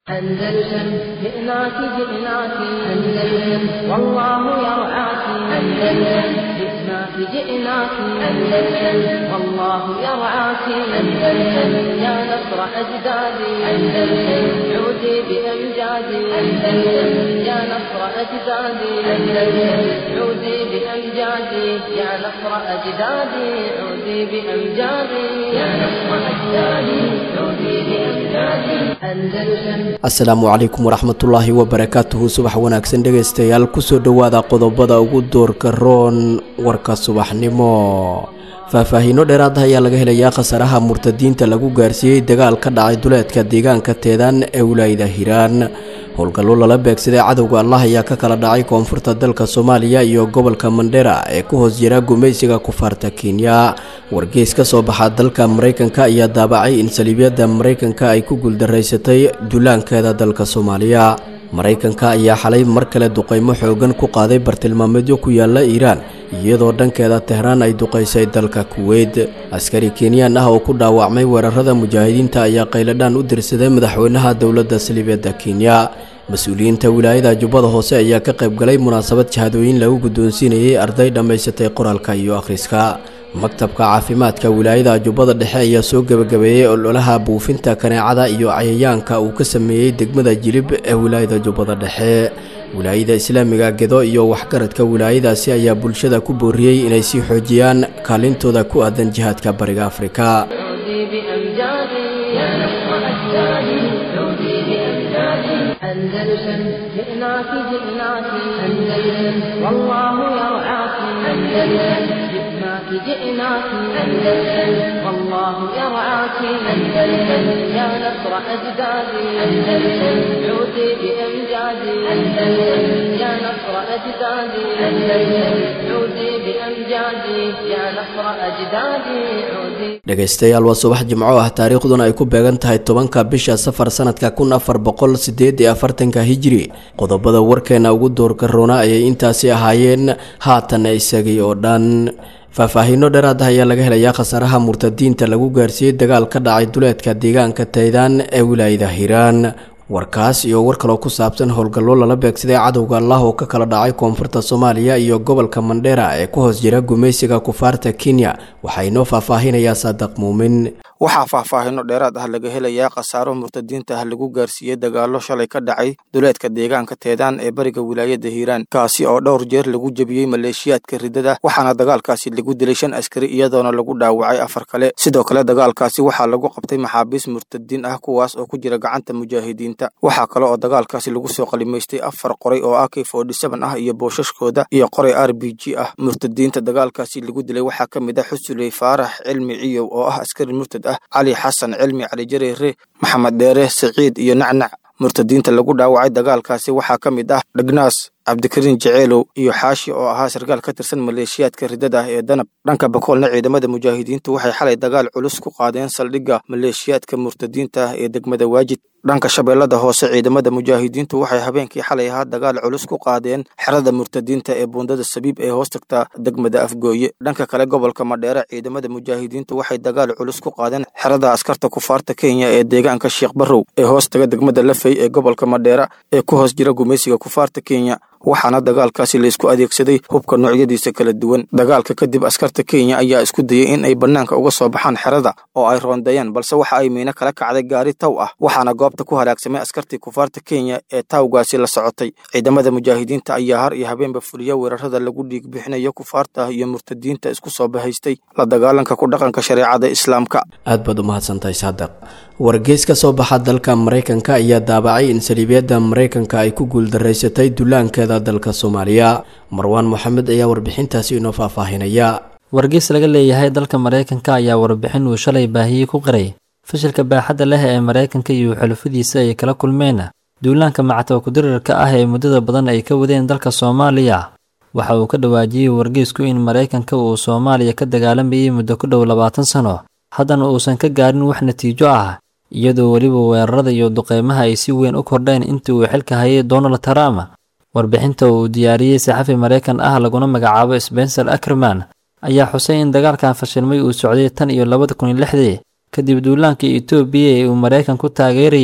أندلسن جئناك جئناك أندلسن والله يرعاك أندلسن جئناك جئناك أندلسن والله يرعاك أندلسن يا نصر أجدادي أندلسن عودي بأمجادي أندلسن يا نصر أجدادي أندلسن عودي بأمجادي يا نصر أجدادي عودي بأمجادي يا نصر أجدادي عودي بأمجادي أندلسن asalaamu calaykum waraxmatullaahi wabarakaatuhu subax wanaagsan dhegaystayaal kusoo dhowaada qodobada ugu doorka roon warka subaxnimo faahfaahiino dheeraad ah ayaa laga helayaa khasaaraha murtadiinta lagu gaarsiiyey dagaal ka dhacay duleedka deegaanka teedaan ee wilaayada hiiraan howlgallo lala beegsaday cadowga allah ayaa ka kala dhacay koonfurta dalka soomaaliya iyo gobolka mandhera ee ku hoos jira gumaysiga kufaarta kenya wargeys ka soo baxa dalka maraykanka ayaa daabacay in saliibyada maraykanka ay ku guuldaraysatay duulaankeeda dalka soomaaliya maraykanka ayaa xalay mar kale duqaymo xoogan ku qaaday bartilmaameedyo ku yaala iiraan iyadoo dhankeeda tehraan ay duqaysay dalka kuweyt askari kenyaan ah oo ku dhaawacmay weerarada mujaahidiinta ayaa qayladhaan u dirsaday madaxweynaha dowladda saliibyada kenya mas-uuliyiinta wilaayada jubbada hoose ayaa ka qaybgalay munaasabad jahadooyin lagu guddoonsiinayay arday dhammaysatay qoraalka iyo akhriska maktabka caafimaadka wilaayada jubbada dhexe ayaa soo gebagabeeyey ololaha buufinta kaneecada iyo cayayaanka uu ka sameeyey degmada jilib ee wilaayada jubbada dhexe wilaayada islaamiga gedo iyo waxgaradka wilaayadaasi ayaa bulshada ku booriyey inay sii xoojiyaan kaalintooda ku aadan jihaadka bariga afrika عودي بأمجادي يا نصر أجدادي عودي بأمجادي أندلسن جئناك جئناك أندلسن والله يرعاك أندلسن جئناك جئناك أندلسن والله يرعاك أندلسن يا نصر أجدادي أندلسن عودي بأمجادي أندلسن يا نصر أجدادي أندلسن عودي بأمجادي يا نصر أجدادي عودي dhegaystayaal waa subax jimco ah taariikhduna ay ku beegan tahay tobanka bisha safar sanadka kun afar boqol sideed iyo afartanka hijiri qodobada warkeena ugu doorka roona ayay intaasi ahaayeen haatan isagii oo dhan faahfaahiino dheeraad ah ayaa laga helayaa khasaaraha murtadiinta lagu gaarsiiyey dagaal ka dhacay duleedka deegaanka taydaan ee wilaayada hiiraan warkaas iyo war kaloo ku saabsan howlgallo lala beegsaday cadowga allah oo ka kala dhacay koonfurta soomaaliya iyo gobolka mandhera ee ku hoos jira gumaysiga kufaarta kenya waxaa inoo faahfaahinayaa saadaq muumin waxaa faahfaahino dheeraad ah laga helayaa khasaaro murtadiinta ah lagu gaarsiiyey dagaallo shalay ka dhacay duleedka deegaanka teedaan ee bariga wilaayada hiiraan kaasi oo dhowr jeer lagu jebiyey maleeshiyaadka riddada waxaana dagaalkaasi lagu dilay shan askari iyadoona lagu dhaawacay afar kale sidoo kale dagaalkaasi waxaa lagu qabtay maxaabiis murtadiin ah kuwaas oo ku jira gacanta mujaahidiinta waxaa kale oo dagaalkaasi lagu soo qalimaystay afar qoray oo ak ah iyo boosashkooda iyo qoray r b g ah murtadiinta dagaalkaasi lagu dilay waxaa ka mid ah xusuley faarax cilmi ciyow oo ah askari murtad ah cali xasan cilmi cali jareere maxamed dheere siciid iyo nacnac murtadiinta lagu dhaawacay dagaalkaasi waxaa ka mid ah dhegnaas cabdikariin jeceelow iyo xaashi oo ahaa sarkaal ka tirsan maleeshiyaadka riddada ah ee danab dhanka bakoolna ciidamada mujaahidiintu waxay xalay dagaal culus ku qaadeen saldhigga maleeshiyaadka murtadiinta ah ee degmada waajid dhanka shabeellada hoose ciidamada mujaahidiintu waxay habeenkii xalay ahaa dagaal culus ku qaadeen xerada murtadiinta ee buundada sabiib ee hoos tagta degmada afgooye dhanka kale gobolka madheere ciidamada mujaahidiintu waxay dagaal culus ku qaadeen xerada askarta kufaarta kenya ee deegaanka sheekh barrow ee hoos taga degmada lafey ee gobolka madheera ee ku hoos jira gumaysiga kufaarta kenya waxaana dagaalkaasi laysku adeegsaday hubka noocyadiisa kala duwan dagaalka kadib askarta kenya ayaa isku dayey in ay bannaanka uga soo baxaan xerada oo ay roondayeen balse waxa ay miino kala kacday gaari taw ah waxaana goobta ku halaagsamay askartii kufaarta kenya ee tawgaasi la socotay ciidamada mujaahidiinta ayaa har iyo habeenba fuliya weerarada lagu dhiig bixinayo kufaarta iyo murtadiinta isku soo bahaystay la dagaalanka ku dhaqanka shareecada islaamka aad baad u mahadsantahay saadaq wargeys ka soo baxa dalka maraykanka ayaa daabacay in saliibyada maraykanka ay ku guuldaraysatay dullaankeeda dalka soomaaliya marwaan moxamed ayaa warbixintaasi inoo faahfaahinaya wargeys laga leeyahay dalka maraykanka ayaa warbixin uu shalay baahiyey ku qiray fashilka baaxadda leh ee maraykanka iyo xulufadiisa ay kala kulmeen duulaanka mactawa kudirarka ah ee muddada badan ay ka wadeen dalka soomaaliya waxa uu ka dhawaajiyey wargeysku in maraykanka uu soomaaliya ka dagaalamayay muddo ku dhow labaatan sano haddana uusan ka gaarin wax natiijo ah iyadoo weliba weerarada iyo duqeymaha ay si weyn u kordheen intii uu xilka hayay donald trump warbixinta uu diyaariyey saxafi maraykan ah laguna magacaabo spencer ackerman ayaa xusay in dagaalkan fashilmay uu socday tan iyo labada kun iyo lixdii kadib duulaankii etoobiya ee uu maraykan ku taageerayey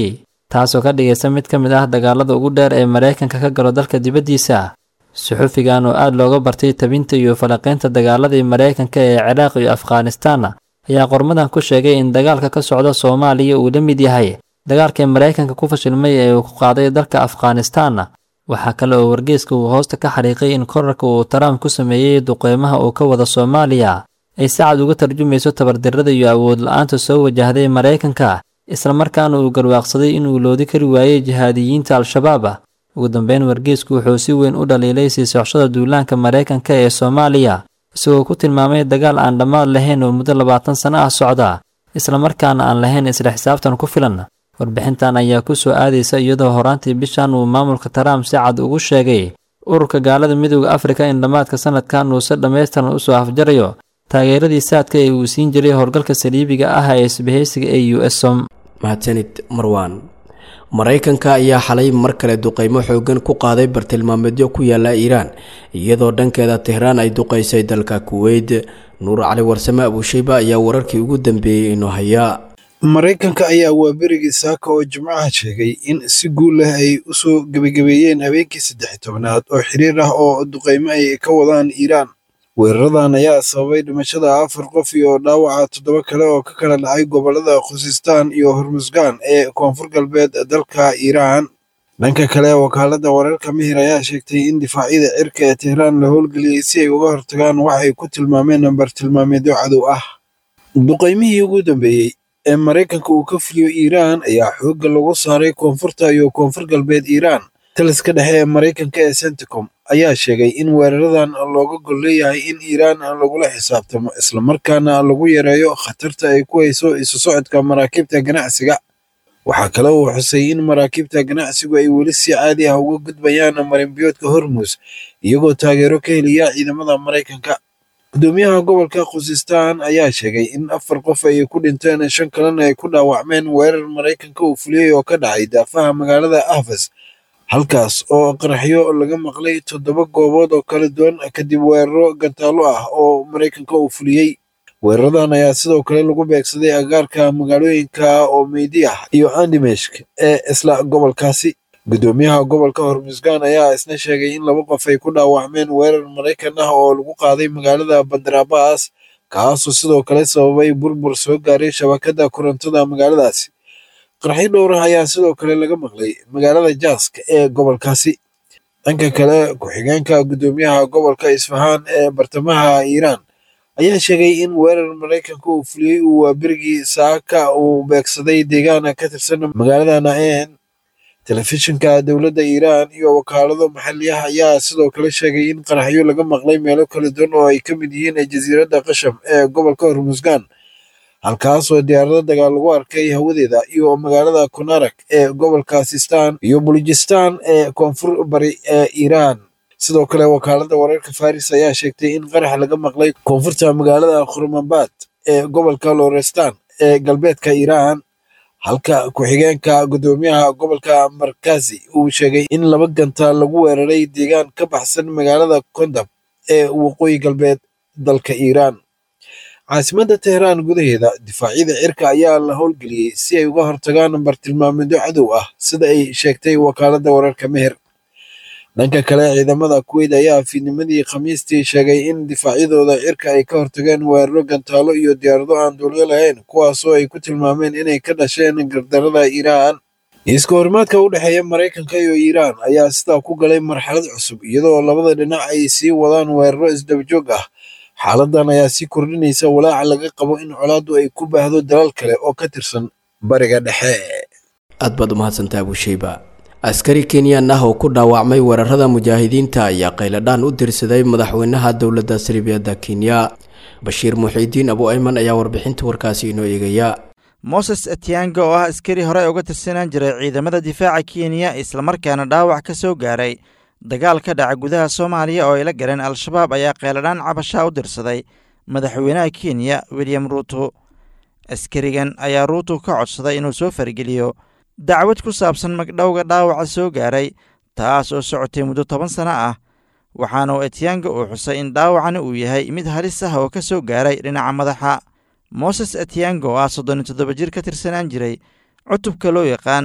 taasoo ka dhigaysa mid ka mid ah dagaalada ugu dheer ee maraykanka ka galo dalka dibaddiisa suxufigan oo aad looga bartay tabinta iyo falanqaynta dagaaladii maraykanka ee ciraaq iyo afghanistan ayaa qormadan ku sheegay in dagaalka ka socda soomaaliya uu la mid yahay dagaalkii maraykanka ku fashilmay ee uu ku qaaday dalka afghanistan waxaa kale oo wargeyska uu hoosta ka xariiqay in korarka uu trump ku sameeyey duqeymaha uu ka wada soomaaliya ay si cad uga tarjumayso tabardarrada iyo awood la-aanta soo wajahday maraykanka islamarkaana uu garwaaqsaday inuu loodi kari waayey jihaadiyiinta al-shabaab ugu dambeyn wargeysku wuxuu si weyn u dhaliilay sii socoshada duulaanka maraykanka ee soomaaliya isagoo ku tilmaamay dagaal aan dhammaad lahayn oo muddo labaatan sano ah socda islamarkaana aan lahayn isla xisaabtan ku filan warbixintan ayaa ku soo aadaysa iyadoo horaantii bishan uu maamulka trump si cad ugu sheegay ururka gaalada midooda afrika in dhammaadka sanadkan uu si dhammaystiran usoo afjarayo taageeradii saadka ee uu siin jiray howlgalka saliibiga ah ee isbahaysiga ee u s som mahadsanid marwaan maraykanka ayaa xalay mar kale duqeymo xoogan ku qaaday bartilmaameedyo ku yaala iiraan iyadoo dhankeeda tehraan ay duqeysay dalka kuweyt nuur cali warsame abuushayba ayaa wararkii ugu dambeeyey inoo hayaa maraykanka ayaa waaberigii saaka oo jimcaha sheegay in si guul leh ay u soo gebagabeeyeen habeenkii saddex tobnaad oo xiriir ah oo duqeymo ay ka wadaan iiraan weeraradan ayaa sababay dhimashada afar qof iyo dhaawaca toddoba kale oo ka kala dhacay gobollada khusistaan iyo hormusgaan ee koonfur galbeed dalka iiraan dhanka kale wakaaladda wararka mihir ayaa sheegtay in difaacyada cirka ee tehraan la howlgeliyey si ay uga hortagaan wax ay ku tilmaameen bartilmaameedyo cadow ah duqeymihii ugu dambeeyey ee maraykanka uu ka fuliyo iiraan ayaa xoogga lagu saaray koonfurta iyo koonfur galbeed iiraan taliska dhexe ee maraykanka ee centicom ayaa sheegay in weeraradan looga gol leeyahay in iiraan lagula xisaabtamo islamarkaana lagu yareeyo khatarta ay ku hayso isu socodka maraakiibta ganacsiga waxaa kale uu xusay in maraakiibta ganacsigu ay weli si caadi ah uga gudbayaan marinbiyoodka hormuus iyagoo taageero ka heliya ciidamada maraykanka gudoomiyaha gobolka khusistaan ayaa sheegay in afar qof ay ku dhinteen shan kalena ay ku dhaawacmeen weerar maraykanka uu fuliyey oo ka dhacay daafaha magaalada ahfas halkaas oo qaraxyo laga maqlay toddoba goobood oo kala duwan kadib weeraro gantaalo ah oo maraykanka uu fuliyey weeraradan ayaa sidoo kale lagu beegsaday agaarka magaalooyinka omeydi ah iyo andimeshk ee isla gobolkaasi gudoomiyaha gobolka hormusgaan ayaa isna sheegay in laba qof ay ku dhaawacmeen weerar maraykan ah oo lagu qaaday magaalada bandarabas kaasoo sidoo kale sababay burbur soo gaaray shabakadda korontada magaaladaasi qarxyo dhowr ah ayaa sidoo kale laga maqlay magaalada jaaska ee gobolkaasi dhanka kale ku-xigeenka gudoomiyaha gobolka isfahaan ee bartamaha iiraan ayaa sheegay in weerar maraykanka uu fuliyey uu waaberigii saaka uu beegsaday deegaana ka tirsan magaalada naen telefishinka dowladda iiraan iyo wakaalado maxalliyaha ayaa sidoo kale sheegay in qaraxyo laga maqlay meelo kala duwan oo ay ka mid yihiin jasiiradda qasham ee gobolka hormusgaan halkaasoo diyaarado dagaal lagu arkay hawadeeda iyo magaalada konarak ee gobolka sistan iyo bulujistan ee koonfur bari ee iiraan sidoo kale wakaaladda wararka faris ayaa sheegtay in qarax laga maqlay koonfurta magaalada khurmabad ee gobolka lorestan ee galbeedka iiraan halka ku-xigeenka gudoomiyaha gobolka markazi uu sheegay in laba ganta lagu weeraray deegaan ka baxsan magaalada kondab ee waqooyi galbeed dalka iiraan caasimadda tehraan gudaheeda difaacyada cirka ayaa la howlgeliyey si ay uga hortagaan bartilmaameedyo cadow ah sida ay sheegtay wakaaladda wararka meher dhanka kale ciidamada kuweyt ayaa fiidnimadii khamiistii sheegay in difaacyadooda cirka ay ka hortageen weeraro gantaalo iyo diyaarado aan duulyo lahayn kuwaasoo ay ku tilmaameen inay ka dhasheen gardarada iiraan iska horimaadka u dhexeeya maraykanka iyo iiraan ayaa sidaa ku galay marxalad cusub iyadoo labada dhinac ay sii wadaan weeraro isdabajoog ah xaaladan ayaa sii kordhinaysa walaaca laga qabo in colaaddu ay ku baahdo dalal kale oo ka tirsan bariga dhexe aad baad umahadsantaa abushayba askari kenyan ah oo ku dhaawacmay weerarada mujaahidiinta ayaa qayladhaan u dirsaday madaxweynaha dowladda saliibiyadda kenya bashiir muxiidiin abu ayman ayaa warbixinta warkaasi inoo eegaya moses etianga oo ah askari horey uga tirsanaan jiray ciidamada difaaca kenya islamarkaana dhaawac ka soo gaaray dagaal ka dhaca gudaha soomaaliya oo ay la galeen al-shabaab ayaa qeyladhaan cabashaa u dirsaday madaxweynaha kenya william ruuto askarigan ayaa ruuto ka codsaday inuu soo fargeliyo dacwad ku saabsan magdhowga dhaawaca soo gaaray taas oo socotay muddo toban sano ah waxaana uu etianga uu xusay in dhaawacani uu yahay mid halis ah oo ka soo gaaray dhinaca madaxa moses etianga oo ah soddon iyo toddoba jir ka tirsanaan jiray cutubka loo yaqaan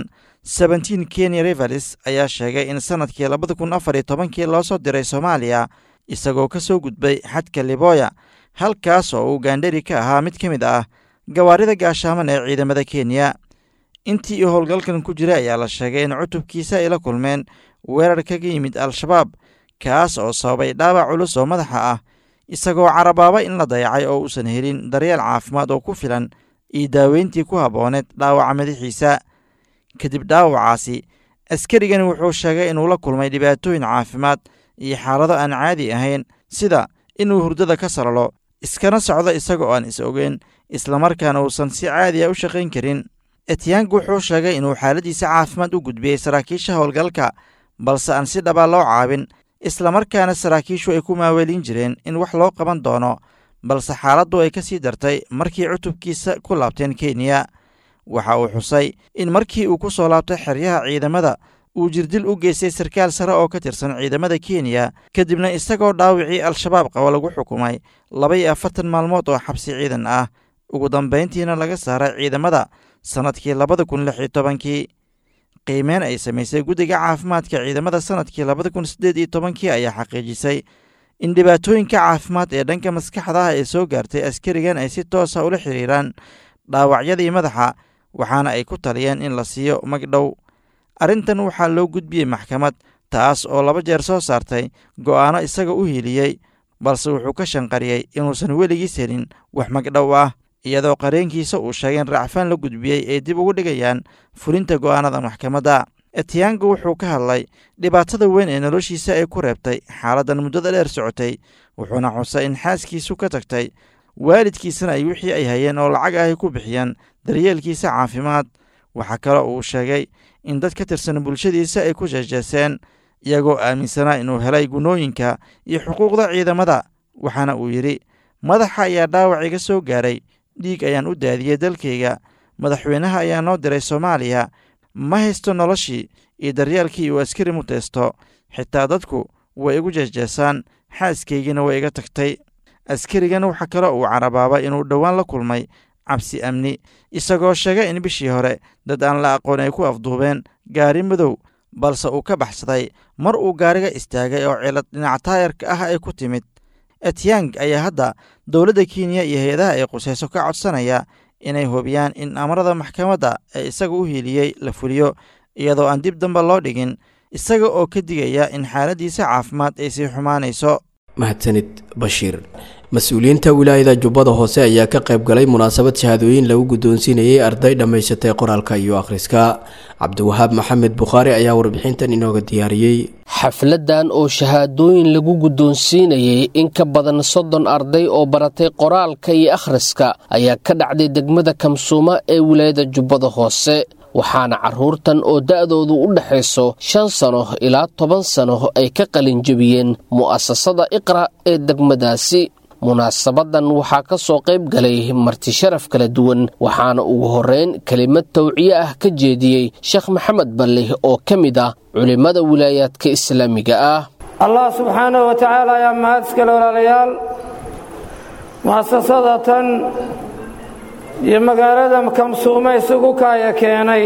seventeen kenya rivalis ayaa sheegay in sannadkii labada kun afar iyo tobankii loo soo diray soomaaliya isagoo ka soo gudbay xadka liboya halkaas oo uu gaandhari ka ahaa mid ka mid ah gawaarida gaashaaman ee ciidamada kenya intii uu howlgalkan ku jiray ayaa la sheegay in cutubkiisa ay la kulmeen weerar kaga yimid al-shabaab kaas oo sababay dhaawac culus oo madaxa ah isagoo carabaaba in la dayacay oo uusan helin daryeel caafimaad oo ku filan iyo daaweyntii ku habbooneed dhaawaca madaxiisa kadib dhaawacaasi askarigani wuxuu sheegay inuu la kulmay dhibaatooyin caafimaad iyo xaalado aan caadi ahayn sida inuu hurdada ka salalo iskana socdo isagoo aan is ogeyn islamarkaana uusan si caadiya u shaqayn karin etyank wuxuu sheegay inuu xaaladiisa caafimaad u gudbiyey saraakiisha howlgalka balse aan si dhaba loo caabin islamarkaana saraakiishu ay ku maaweelin jireen in wax loo qaban doono balse xaaladdu ay ka sii dartay markii cutubkiisa ku laabteen kenya waxa uu xusay in markii uu ku soo laabtay xeryaha ciidamada uu jirdil u geystay sarkaal sare oo ka tirsan ciidamada kenya kadibna isagoo dhaawicii al-shabaab qabo lagu xukumay laba iyo afartan maalmood oo xabsi ciidan ah ugu dambayntiina laga saaray ciidamada sannadkii labada kun lix iyo tobankii qiimeyn ay samaysay guddiga caafimaadka ciidamada sannadkii labada kun siddeed iyo tobankii ayaa xaqiijisay in dhibaatooyinka caafimaad ee dhanka maskaxda ah ee soo gaartay askarigan ay si toosa ula xiriiraan dhaawacyadii madaxa waxaana ay ku taliyeen in la siiyo magdhow arrintan waxaa loo gudbiyey maxkamad taas oo laba jeer soo saartay go'aano isaga u hiiliyey balse wuxuu ka shanqariyey inuusan weligiis helin wax magdhow ah iyadoo qareenkiisa uu sheegay in racfaan la gudbiyey ay dib ugu dhigayaan fulinta go'aanada maxkamadda etyango wuxuu ka hadlay dhibaatada weyn ee noloshiisa ay ku reebtay xaaladdan muddada dheer socotay wuxuuna xusay in xaaskiisu ka tagtay waalidkiisana ay wixii ay hayeen oo lacag ahy ku bixiyeen daryeelkiisa caafimaad waxaa kaloo uu sheegay in dad ka tirsan bulshadiisa ay ku jeejeeseen iyagoo aaminsanaa inuu helay gunooyinka iyo xuquuqda ciidamada waxaana uu yidhi madaxa ayaa dhaawac iga soo gaaray dhiig ayaan u daadiyey dalkayga madaxweynaha ayaa noo diray soomaaliya ma haysto noloshii iyo daryeelkii uu askari muteysto xitaa dadku way igu jeejeesaan xaaskaygina way iga tagtay askarigan waxaa kaloo uu carabaaba inuu dhowaan la kulmay cabsi amni isagoo sheegay in bishii hore dad aan la aqoon ay ku afduubeen gaari madow balse uu ka baxsaday mar uu gaariga istaagay oo cilad dhinac taayarka ah ay ku timid etyang ayaa hadda dowladda kenya iyo hay-adaha ay qusayso ka codsanaya inay hubiyaan in amarada maxkamadda ee isaga u hiiliyey la fuliyo iyadoo aan dib damba loo dhigin isaga oo ka digaya in xaaladdiisa caafimaad ay sii xumaanayso mahadsanid bashiir mas-uuliyiinta wilaayada jubbada hoose ayaa ka qayb galay munaasabad shahaadooyin lagu guddoonsiinayay arday dhammaysatay qoraalka iyo akhriska cabdiwahaab maxamed bukhaari ayaa warbixintan inooga diyaariyey xafladan oo shahaadooyin lagu guddoonsiinayay in ka badan soddon arday oo baratay qoraalka iyo akhriska ayaa ka dhacday degmada kamsuuma ee wilaayada jubbada hoose waxaana carruurtan oo da'doodu u dhexayso shan sano ilaa toban sano ay ka qalinjebiyeen mu'asasada iqra ee degmadaasi munaasabadan waxaa ka soo qayb galay marti sharaf kala duwan waxaana ugu horreyn kelimad tawciye ah ka jeediyey sheekh maxamed balle oo ka mid ah culimmada wilaayaadka islaamiga ah allah subxaanahu wa tacaala ayaa mahad iskale walaalayaal mu'asasadatan iyo magaalada kamsuume isugu kaaya keenay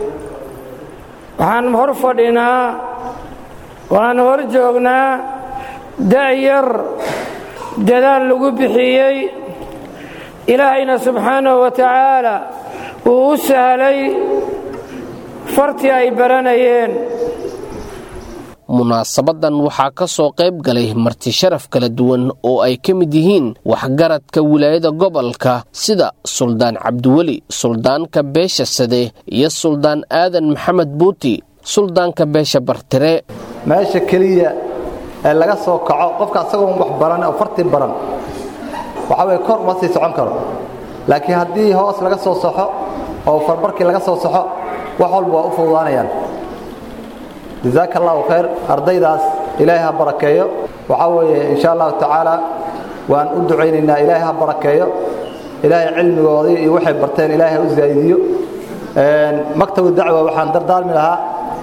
waxaan hor fadhinaa waan hor joognaa da'yar dadaal lagu bixiyey ilaahayna subxaanahu wa tacaala uu u sahlay fartii ay baranayeen munaasabadan waxaa ka soo qayb galay marti sharaf kala duwan oo ay ka mid yihiin waxgaradka wilaayada gobolka sida suldaan cabdiweli suldaanka beesha sade iyo suldaan aadan maxamed buuti suldaanka beesha bartire meesha keliya ee laga soo kaco qofka asagoon wax baran oo fartii baran waxaa weye kor uma sii socon karo laakiin haddii hoos laga soo soxo oo farbarkii laga soo soxo wax walba waa u fududaanayaan jazaaka allahu khayr ardaydaas ilaahay ha barakeeyo waxaa weeye insha allahu tacaala waan u ducaynaynaa ilaahay ha barakeeyo ilaahay cilmigoodii iyo waxay barteen ilaahay ha u zaa'idiyo maktabu dacwa waxaan dardaarmi lahaa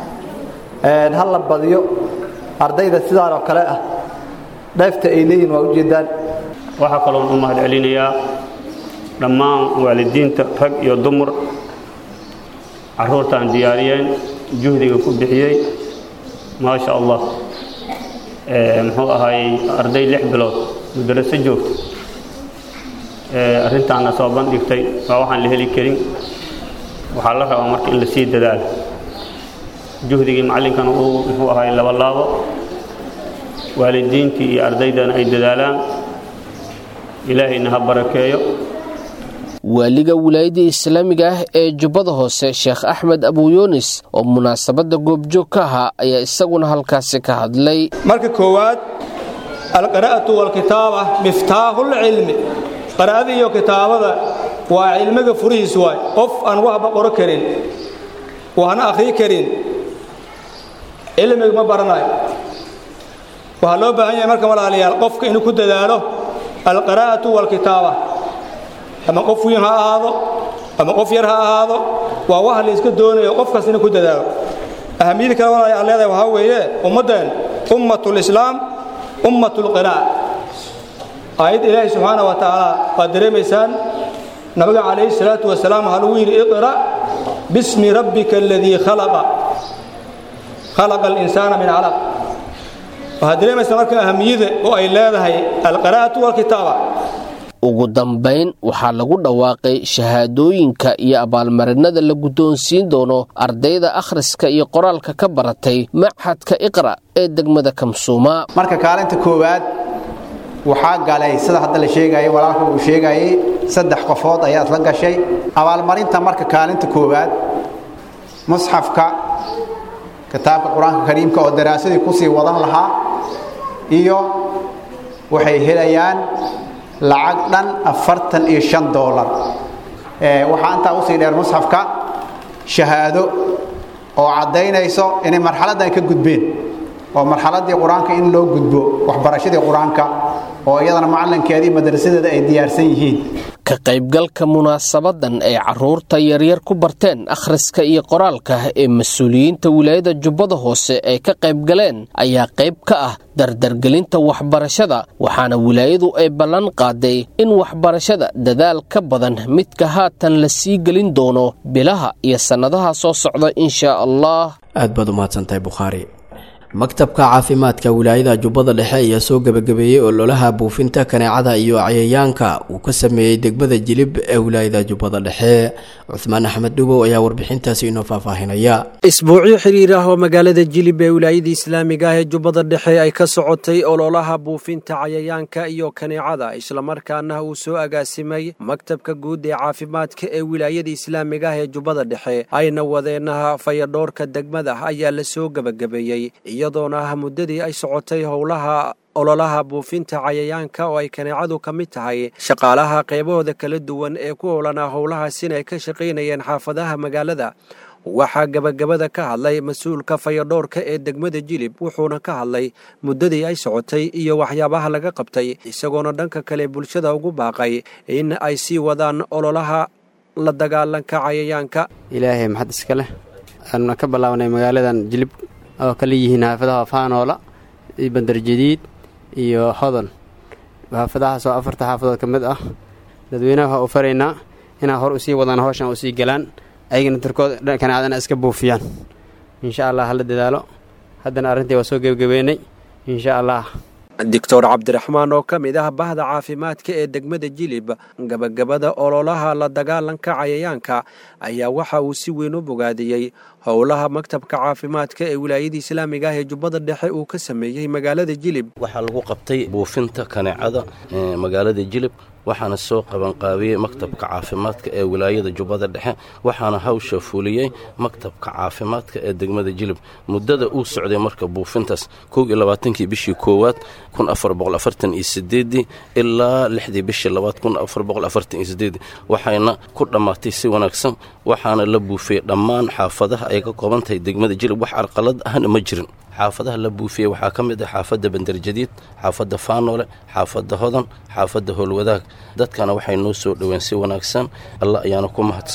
ha la badiyo ardayda sidaan oo kale ah dheefta ay leeyihin waa ujeeddaan waxaa kaloon u mahad celinayaa dhammaan waalidiinta rag iyo dumar carruurtaan diyaariyeen juhdiga ku bixiyey maasha allah muxuu ahaayey arday lix bilood madaraso joogta arrintaana soo bandhigtay waa waxaan la heli karin waxaa la rabaa marka in la sii dadaalo juhdigii macallinkana uu muxuu ahaayey laba laabo waalidiintii iyo ardaydana ay dadaalaan ilaahayna ha barakeeyo waaliga wilaayadda islaamiga ah ee jubbada hoose sheekh axmed abuyunis oo munaasabadda goobjoog ka ahaa ayaa isaguna halkaasi ka hadlay marka koowaad alqira'atu walkitaaba miftaaxulcilmi qira'ada iyo kitaabada waa cilmiga furihiis waay qof aan waxba qoro karin waxna akhrii karin cilmiga ma baranayo waxaa loo baahan yahay marka walaalayaal qofka inuu ku dadaalo alqira'atu walkitaaba ama qof wiin ha ahaado ama qof yar ha ahaado waa waxa la iska doonayo qofkaas inuu ku dadaalo ahamiyada kale walaalayaal aan leedahay waxaa weeye ummaddeen ummatulislaam ummatulqiraa'a aayadda ilaahi subxaana wa tacaala waad dareemaysaan nabiga calayhi salaatu wasalaam waxaa lagu yidhi iqra' bismi rabbika aladii khalaqa khalaqa alinsaana min calaq waxaad dareemaysaa marka ahamiyada oo ay leedahay alqiraa'atu walkitaaba ugu dambayn waxaa lagu dhawaaqay shahaadooyinka iyo abaalmarinada la guddoonsiin doono ardayda akhriska iyo qoraalka ka baratay machadka iqra ee degmada kamsuuma marka kaalinta koowaad waxaa galay sida hadda la sheegayay walaalka uu sheegayay saddex qofood ayaa isla gashay abaalmarinta marka kaalinta koowaad musxafka kitaabka qur-aanka kariimka oo daraasadii kusii wadan lahaa iyo waxay helayaan lacag dhan afartan iyo shan doolar waxaa intaa usii dheer musxafka shahaado oo caddaynayso inay marxaladdan ka gudbeen oo marxaladdii qur-aanka in loo gudbo waxbarashadii qur-aanka oo iyadana macallinkeedii madrasadeeda ay diyaarsan yihiin ka qaybgalka munaasabadan ay carruurta yaryar ku barteen akhriska iyo qoraalka ee mas-uuliyiinta wilaayada jubbada hoose ay ka qaybgaleen ayaa qayb ka ah dardargelinta waxbarashada waxaana wilaayadu ay ballan qaaday in waxbarashada dadaal ka badan midka haatan la sii gelin doono bilaha iyo sannadaha soo socda inshaa allah aad baad u mahadsantahay bukhaari maktabka caafimaadka wilaayada jubbada dhexe ayaa soo gebagabeeyey ololaha buufinta kaneecada iyo cayayaanka uu ka sameeyey degmada jilib ee wilaayada jubbada dhexe cuhmaan axmed dhubow ayaa warbixintaasi inoo faahfaahinaya isbuucyo xiriir ah oo magaalada jilib ee wilaayada islaamiga ah ee jubbada dhexe ay ka socotay ololaha buufinta cayayaanka iyo kaneecada islamarkaana uu soo agaasimay maktabka guud ee caafimaadka ee wilaayada islaamiga ah ee jubbada dhexe ayna wadeenaha fayadhoorka degmada ayaa la soo gebagabeeyey iyadoona ah muddadii ay socotay howlaha ololaha buufinta cayayaanka oo ay kaneecadu ka mid tahay shaqaalaha qaybahooda kala duwan ee ku howlanaa howlahaas inay ka shaqaynayeen xaafadaha magaalada waxaa gebagabada ka hadlay mas-uulka fayadhoorka ee degmada jilib wuxuuna ka hadlay muddadii ay socotay iyo waxyaabaha laga qabtay isagoona dhanka kale bulshada ugu baaqay in ay sii wadaan ololaha la dagaalanka cayayaanka ilaahay maxad iska leh aanu ka bilaawnay magaaladan jilib oo kala yihiin xaafadaha faanoola iyo bandarjadiid iyo hodan xaafadahaas oo afarta xaafadood ka mid ah dadweynaha waxaa u faraynaa inaa hor usii wadaan howshan usii galaan ayagana turkooda kanaacdana iska buufiyaan insha allah hala dadaalo haddana arrintii waa soo gebagabeynay insha allah doctor cabdiraxmaan oo ka mid ah bahda caafimaadka ee degmada jilib gabagabada ololaha la dagaalanka cayayaanka ayaa waxa uu si weyn u bogaadiyey howlaha maktabka caafimaadka ee wilaayada islaamiga ah ee jubbada dhexe uu ka sameeyey magaalada jilib waxaa lagu qabtay buufinta kaneecada magaalada jilib waxaana soo qabanqaabiyey maktabka caafimaadka ee wilaayada jubbada dhexe waxaana hawsha fuliyey maktabka caafimaadka ee degmada jilib muddada uu socday marka buufintaas kow iyo labaatankii bishii koowaad kun afar boqol afartan iyo sideedii ilaa lixdii bishii labaad kun afar boqol afartan iyo sideedii waxayna ku dhammaatay si wanaagsan waxaana la buufiyey dhammaan xaafadaha ay ka kooban tahay degmada jilib wax carqalad ahna ma jirin xaafadaha la buufiyey waxaa ka mid ah xaafadda bandarjadiid xaafadda faanoole xaafadda hodan xaafadda howlwadaag dadkana waxay noo soo dhoween si wanaagsan alla ayaana ku mahadsan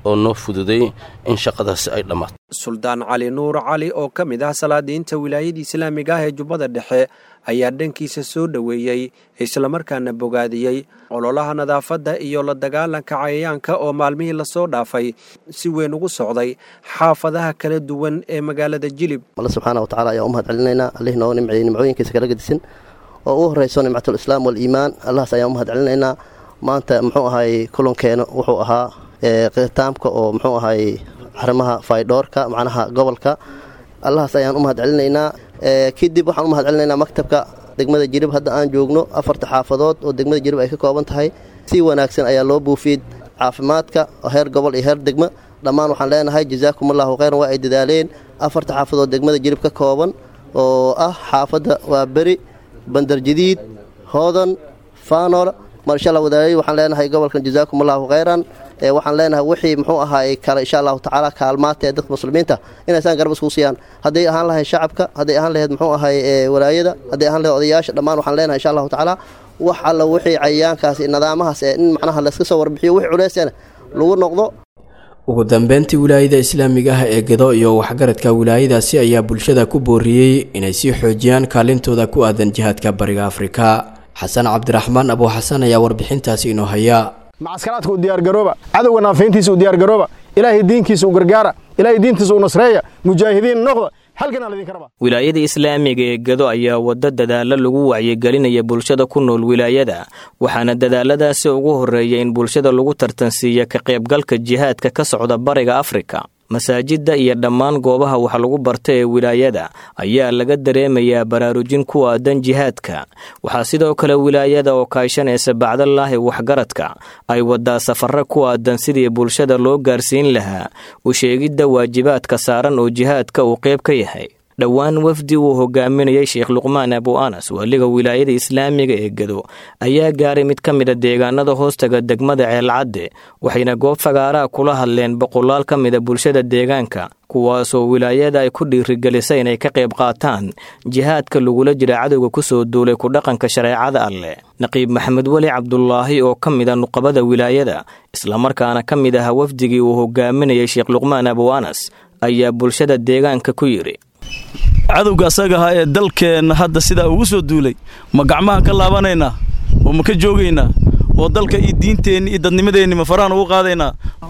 oo noo fududeeyey in shaqadaasi ay dhammaato suldaan cali nuur cali oo ka mid ah salaadiinta wilaayada islaamiga ah ee jubbada dhexe ayaa dhankiisa soo dhoweeyey islamarkaana bogaadiyey ololaha nadaafadda iyo la dagaalanka cayayaanka oo maalmihii lasoo dhaafay si weyn ugu socday xaafadaha kala duwan ee magaalada jilib alle subxaana wa tacala ayaa u mahad celinaynaa allihii nooga nimceeyey nimcooyinkiisa kala gedisan oo ugu horrayso nimcatulislaam waaliimaan allahaas ayaan u mahad celinaynaa maanta muxuu ahay kulankeena wuxuu ahaa khitaamka oo muxuu ahay arrimaha faydhoorka macnaha gobolka allahaas ayaan u mahad celinaynaa kadib waxaan u mahad celinaynaa maktabka degmada jirib hadda aan joogno afarta xaafadood oo degmada jirib ay ka kooban tahay si wanaagsan ayaa loo buufiyey caafimaadka heer gobol iyo heer degmo dhammaan waxaan leenahay jazaakum allahu khayran waa ay dadaaleen afarta xaafadood degmada jirib ka kooban oo ah xaafadda waa beri bandarjadiid hoodan faanol marsha allah wadaayay waxaan leenahay gobolkan jazaakum allahu khayran waxaan leenahay wixii muxuu ahaay kale insha allahu tacaala kaalmaata ee dadka muslimiinta inaysaan garab isku siiyaan hadday ahaan lahayd shacabka hadday ahaan lahayd muxuu ahaay walaayada hadday ahaan lahayd odayaasha dhammaan waxaan leenahay insha allahu tacaala wax alla wixii cayayaankaasi nidaamahaas ee in macnaha layska soo warbixiyo wixii culeysana lagu noqdo ugu dambeyntii wilaayada islaamiga ah ee gedo iyo waxgaradka wilaayadaasi ayaa bulshada ku booriyey inay sii xoojiyaan kaalintooda ku aadan jihaadka bariga afrika xasan cabdiraxmaan abuu xasan ayaa warbixintaasi inoo haya macaskaraadka u diyaargarooba cadowga naafayntiisa u diyaargarooba ilaahay diinkiisa u gargaara ilaahay diintiisa u nasreeya mujaahidiin noqda halkanaa laydinka rabaa wilaayada islaamiga ee gedo ayaa waddo dadaalo lagu wacyigelinaya bulshada ku nool wilaayada waxaana dadaaladaasi ugu horreeya in bulshada lagu tartansiiya ka qaybgalka jihaadka ka socda bariga afrika masaajidda iyo dhammaan goobaha wax lagu barta ee wilaayada ayaa laga dareemayaa baraarujin ku aadan jihaadka waxaa sidoo kale wilaayada oo kaashanaysa bacdalaahi waxgaradka ay wadaa safarro ku aadan sidii bulshada loo gaarsiin lahaa u sheegidda waajibaadka saaran oo jihaadka uu qayb ka yahay dhowaan wafdi uu hogaaminayay sheekh luqmaan abu anas waaliga wilaayada islaamiga ee gedo ayaa gaaray mid ka mida deegaanada hoostaga degmada ceelcadde waxayna goob fagaaraha kula hadleen boqolaal ka mida bulshada deegaanka kuwaasoo wilaayada ay ku dhiirigelisay inay ka qayb qaataan jihaadka lagula jira cadowga kusoo duulay ku dhaqanka shareecada alleh naqiib maxamed weli cabdulaahi oo ka mida nuqabada wilaayada islamarkaana ka mid aha wafdigii uu hogaaminayay sheekh luqmaan abu anas ayaa bulshada deegaanka ku yidhi cadowga asaga ahaa ee dalkeenna hadda sidaa ugu soo duulay ma gacmahan ka laabanaynaa oo ma ka joogaynaa oo dalka iyo diinteenni iyo dadnimadeenni ma farahan ugu qaadaynaa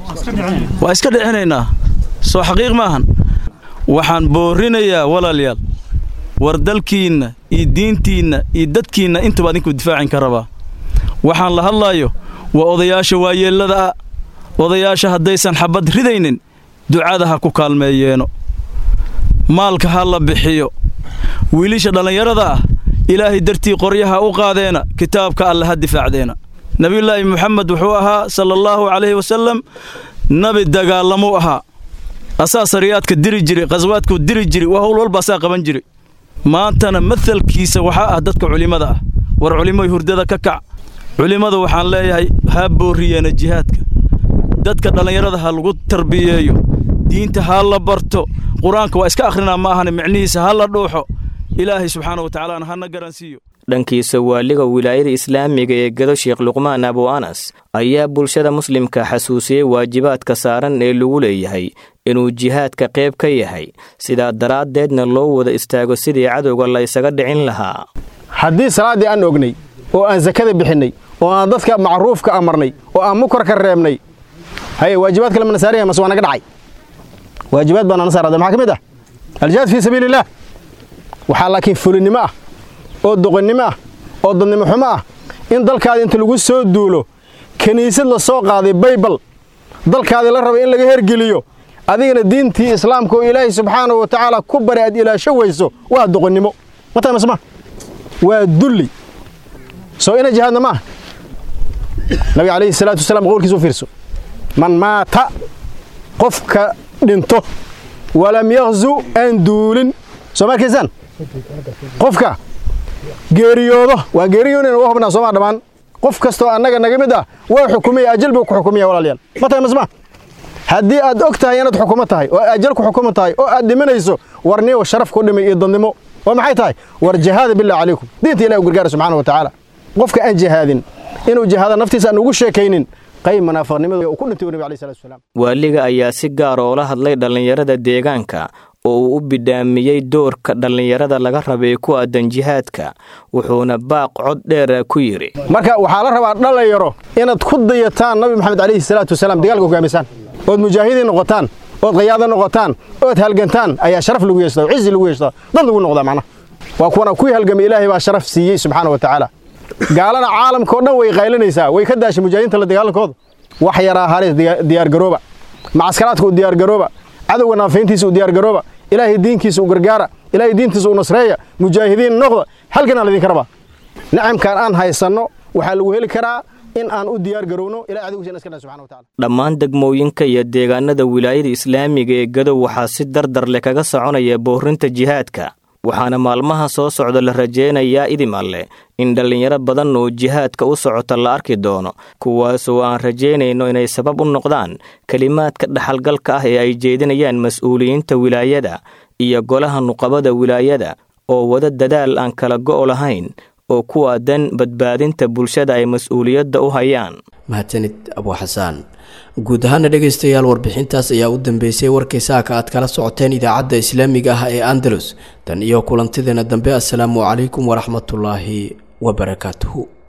waa iska dhicinaynaa soo xaqiiq maahan waxaan boorrinayaa walaalayaal war dalkiinna iyo diintiinna iyo dadkiinna intaba adinku difaacin ka rabaa waxaan la hadlaayo waa odayaasha waayeellada ah odayaasha haddaysan xabad ridaynin ducada ha ku kaalmeeyeeno maalka ha la bixiyo wiilisha dhallinyarada ah ilaahay dartii qoryaha u qaadeena kitaabka alle ha difaacdeena nebiyulaahi moxamed wuxuu ahaa sala allaahu calayhi wasallam nabi dagaalamuu ahaa asaa sariyaadka diri jiray khaswaadkuu diri jiray waa howl walba asaa qaban jiray maantana mahalkiisa waxaa ah dadka culimmada ah war culimmoy hurdada ka kac culimmadu waxaan leeyahay ha boorriyeena jihaadka dadka dhallinyarada ha lagu tarbiyeeyo diinta ha la barto qur-aanka waa iska akhrinaa ma ahane micnihiisa ha la dhuuxo ilaahay subxaana wa tacaalaana hana garansiiyo dhankiisa waaliga wilaayada islaamiga ee gado sheekh luqmaan abu anas ayaa bulshada muslimka xasuusiyey waajibaadka saaran ee lagu leeyahay inuu jihaadka qayb ka yahay sidaa daraaddeedna loo wada istaago sidii cadowga la ysaga dhicin lahaa haddii salaaddii aan ognay oo aan sakada bixinnay oo aan dadka macruufka amarnay oo aan mukarka reebnay haye waajibaad kale mana saaraya mase waa naga dhacay waajibaad baa nana saarada maxaa ka mid ah aljihaad fii sabiili illaah waxaa laakiin fulinnimo ah oo doqonnimo ah oo dadnimo xumo ah in dalkaada inta lagu soo duulo kiniisad la soo qaaday baybal dalkaadii la raba in laga hergeliyo adigana diintii islaamka oo ilaahay subxaanahu wa tacaala ku bari aad ilaasho weyso waa doqonnimo mata masma waa dulli soo ina jihaadna maaha nabiga calayhi salaatu wasalaam qowlkiisa u fiirso man maata qofka dhinto walam yakhzu aan duulin soo ma arkaysaan qofka geeriyoodo waa geeriyoonayna uga hubnaa soomaa dhammaan qof kastoo annaga naga mid ah waa xukumaya ajal buu ku xukumaya walaalayaal ma tahay masma haddii aad og tahay inaad xukumo tahay oo ajal ku xukumo tahay oo aad dhimanayso warniyo sharaf ku dhimay iyo dadnimo waa maxay tahay war jihaada billah calaykum diinta ilahi u gargaara subxaana wa tacaala qofka aan jihaadin inuu jihaada naftiisa aan ugu sheekaynin qayb munaafiqnimada uu ku dhintay nabi alayhi salatu wasalaam waaliga ayaa si gaar oola hadlay dhallinyarada deegaanka oo uu u bidhaamiyey doorka dhallinyarada laga rabay ku aadan jihaadka wuxuuna baaq cod dheera ku yidhi marka waxaa la rabaa dhalinyaro inaad ku dayataan nabi maxamed calayhi salaatu wasalaam dagaalka hogaamisaan ood mujaahidiin noqotaan ood qayaado noqotaan ood halgantaan ayaa sharaf lagu yeeshtaa cizi lagu yeeshtaa dad lagu noqdaa macnaha waa kuwana kuwii halgamay ilaahay baa sharaf siiyey subxaana wa tacaala gaalana caalamka oo dhan way qaylinaysaa way ka daashay mujaahidiinta la dagaalankooda wax yaraa halis diyaargarooba macaskaraadka u diyaargarooba cadowga naafayntiisa u diyaargarooba ilaahay diinkiisa u gargaara ilaahay diintiisa u nasreeya mujaahidiin noqda halkan aan laydinka rabaa nacamkan aan haysanno waxaa lagu heli karaa in aan u diyaar garowno ilahay cadowgiisa iska dhaha subxana wa taala dhammaan degmooyinka iyo deegaanada wilaayada islaamiga ee gadow waxaa si dardar leh kaga soconaya boorinta jihaadka waxaana maalmaha soo socda la rajaynayaa idim alleh in dhallinyaro badan oo jihaadka u socota la arki doono kuwaasoo aan rajaynayno inay sabab u noqdaan kelimaadka dhaxalgalka ah ee ay jeedinayaan mas-uuliyiinta wilaayada iyo golaha nuqabada wilaayada oo wada dadaal aan kala go' lahayn oo ku aadan badbaadinta bulshada ay mas-uuliyadda u hayaan mahadsanid abuu xasaan guud ahaana dhegaystayaal warbixintaas ayaa u dambeysay warkay saaka aad kala socoteen idaacadda islaamiga ah ee andalus tan iyo kulantideena dambe assalaamu calaykum waraxmatullaahi wabarakaatuhu